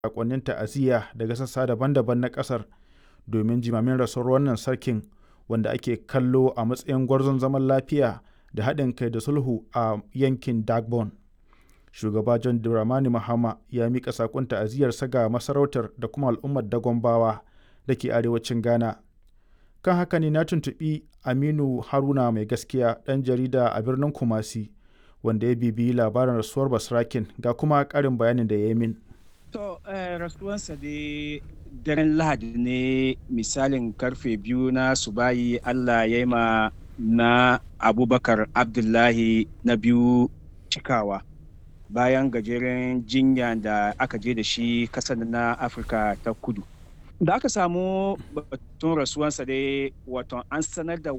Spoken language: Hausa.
sakonnin ta'aziyya daga sassa daban-daban na kasar domin jimamin rasuwar wannan sarkin wanda ake kallo a matsayin gwarzon zaman lafiya da haɗin kai da sulhu a yankin dagbon shugaba john dramani mahama ya mika sakon ta'aziyyarsa ga masarautar da kuma al'ummar dagombawa da ke arewacin ghana kan haka ne na tuntuɓi aminu haruna mai gaskiya ɗan jarida a birnin kumasi wanda ya bibiyi labarin rasuwar basrakin ga kuma ƙarin bayanin da ya yi min To, eh, rasuwansa dai daren Lahadi ne misalin karfe biyu na subayi Allah ya yi ma na Abubakar Abdullahi na biyu cikawa. Bayan gajeren jinya da aka je da shi kasar na Afirka ta kudu. Da aka samu batun rasuwansa dai wato an sanar da